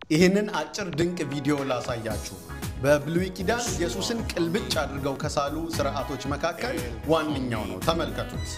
ይህንን አጭር ድንቅ ቪዲዮ ላሳያችሁ። በብሉይ ኪዳን ኢየሱስን ቅልብጭ አድርገው ከሳሉ ስርዓቶች መካከል ዋነኛው ነው። ተመልከቱት።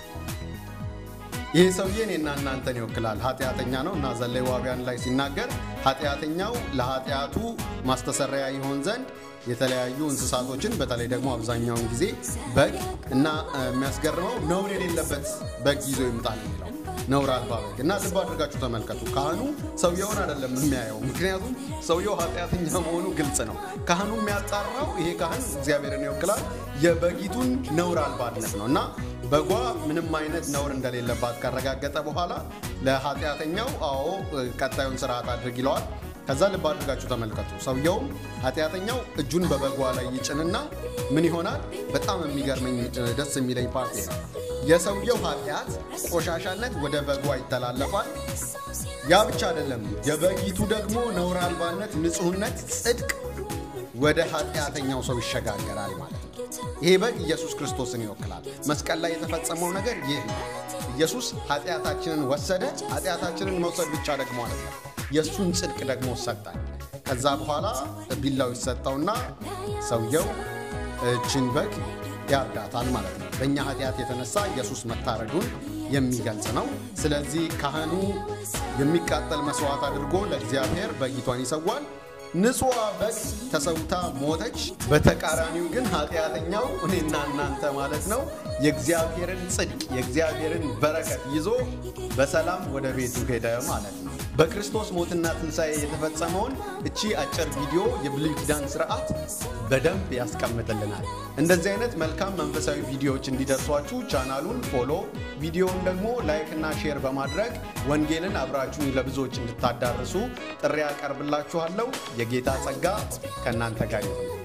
ይህ ሰውዬ እኔና እናንተን ይወክላል። ኃጢአተኛ ነው እና ዘሌዋውያን ላይ ሲናገር ኃጢአተኛው ለኃጢአቱ ማስተሰረያ ይሆን ዘንድ የተለያዩ እንስሳቶችን በተለይ ደግሞ አብዛኛውን ጊዜ በግ እና የሚያስገርመው ነውር የሌለበት በግ ይዞ ይምጣል የሚለው ነውር አልባ በግ እና ልብ አድርጋችሁ ተመልከቱ። ካህኑ ሰውየውን አይደለም የሚያየው፣ ምክንያቱም ሰውየው ኃጢአተኛ መሆኑ ግልጽ ነው። ካህኑ የሚያጣራው ይሄ ካህን እግዚአብሔርን ይወክላል የበጊቱን ነውር አልባነት ነው እና በጓ ምንም አይነት ነውር እንደሌለባት ካረጋገጠ በኋላ ለኃጢአተኛው አዎ ቀጣዩን ስርዓት አድርግ ይለዋል። ከዛ ልብ አድርጋችሁ ተመልከቱ። ሰውየውም ኃጢአተኛው እጁን በበጓ ላይ ይጭንና ምን ይሆናል? በጣም የሚገርመኝ ደስ የሚለኝ ፓርቲ ነው። የሰውየው ኃጢአት ቆሻሻነት ወደ በጓ ይተላለፋል። ያ ብቻ አይደለም፣ የበጊቱ ደግሞ ነውር አልባነት፣ ንጹህነት፣ ጽድቅ ወደ ኃጢአተኛው ሰው ይሸጋገራል ማለት ነው። ይሄ በግ ኢየሱስ ክርስቶስን ይወክላል። መስቀል ላይ የተፈጸመው ነገር ይህ ነው። ኢየሱስ ኃጢአታችንን ወሰደ። ኃጢአታችንን መውሰድ ብቻ ደግሞ ማለት ነው የእሱን ጽድቅ ደግሞ ሰጠን። ከዛ በኋላ ቢላው ይሰጠውና ሰውየው እችን በግ ያርዳታል ማለት ነው። በእኛ ኃጢአት የተነሳ ኢየሱስ መታረዱን የሚገልጽ ነው። ስለዚህ ካህኑ የሚቃጠል መስዋዕት አድርጎ ለእግዚአብሔር በጊቷን ይሰዋል። ንጹዋ በግ ተሰውታ ሞተች። በተቃራኒው ግን ኃጢአተኛው እኔና እናንተ ማለት ነው የእግዚአብሔርን ጽድቅ የእግዚአብሔርን በረከት ይዞ በሰላም ወደ ቤቱ ሄደ ማለት ነው። በክርስቶስ ሞትና ትንሣኤ የተፈጸመውን እቺ አጭር ቪዲዮ የብሉይ ኪዳን ስርዓት በደንብ ያስቀምጥልናል። እንደዚህ አይነት መልካም መንፈሳዊ ቪዲዮዎች እንዲደርሷችሁ ቻናሉን ፎሎ፣ ቪዲዮውን ደግሞ ላይክ እና ሼር በማድረግ ወንጌልን አብራችሁን ለብዙዎች እንድታዳርሱ ጥሪ ያቀርብላችኋለሁ። የጌታ ጸጋ ከእናንተ ጋር ይሁን።